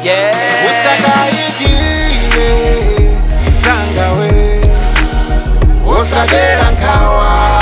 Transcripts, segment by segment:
yeah. usakayikile msangawe usadera nkhawa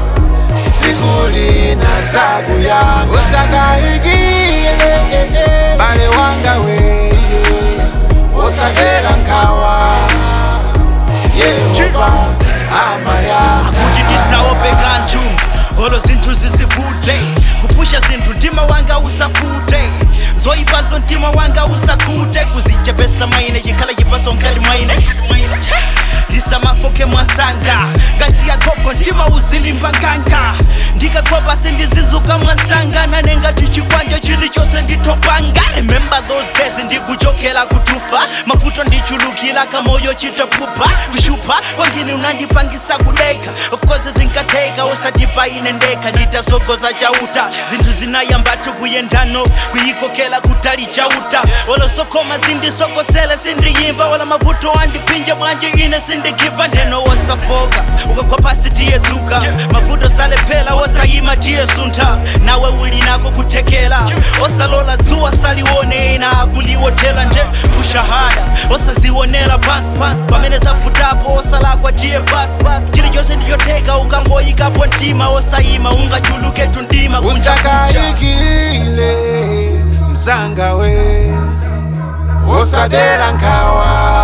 sikulina zakuyanga usakayikile bale wanga weye usadera nkhawa yehova amayanga kuti ndisaope kanthu olo zinthu zisivute kupusha zinthu mtima wanga usafute zoyipazo mtima wanga usakhute kuzichepesa maine chikhala chipaso nkati mwaine ndisamafoke mwasanga ngati yagogo mtima uzilimba nkanga ndikakopa sindizizuka mwasanga nanengati chikwanja chilichonse nditopanga remember those days ndikuchokera kutufa mavuto ndichulukira kamoyo chitapupa kushupa wangine unandipangisa kuleka of course zinkateka usatipa ine ndeka nditasogoza chauta zinthu zinayambatu kuyendano kuyikokela kutali chauta olosokoma zindisokosele sindiyimva wala mavuto andipinja bwanje ine sindikiva ndeno wosafoka ukagwa pasi tiyedzuka mavuto salephera wosayima tiyesuntha nawe uli nako kuthekera osalola dzuwa salione ina akuliwothera nje kushahada osazionera pansi pamene zavutapo osalakwa tiye pasi chilichonse ndichotheka ukangoyikapo mtima osayima ungachuluketu ndima kunja kucha usakayikile msangawe usadera nkhawa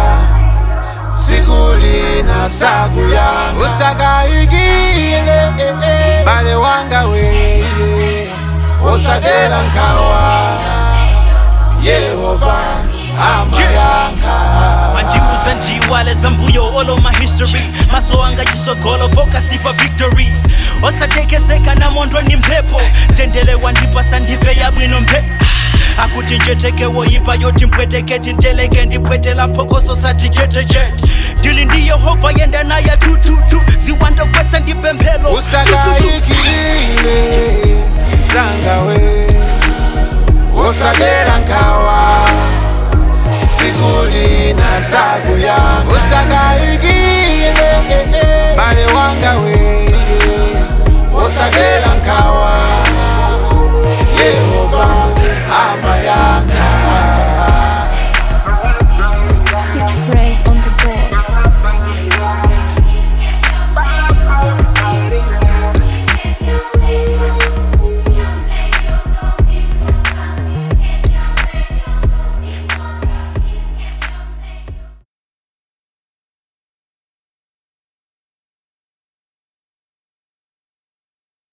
sikulina zakuyanga usakayikile bale wanga weye usadera nkhawa yehova amayanga mandiuza ndiwale zambuyo all of my history maso anga chisogolo focus pa victory osatekeseka na mondo ni mphepo tendelewa ndipasa ndive yabwino mphe akuti njetekewo ipa yoti mpweteketi nteleke ndipwetela phokoso sati chetechete ndili ndi yehova yenda naye tututu ziwando kwesa ndipemphelo usakayikile msangawe usadera nkhawa sikulina zakuyanga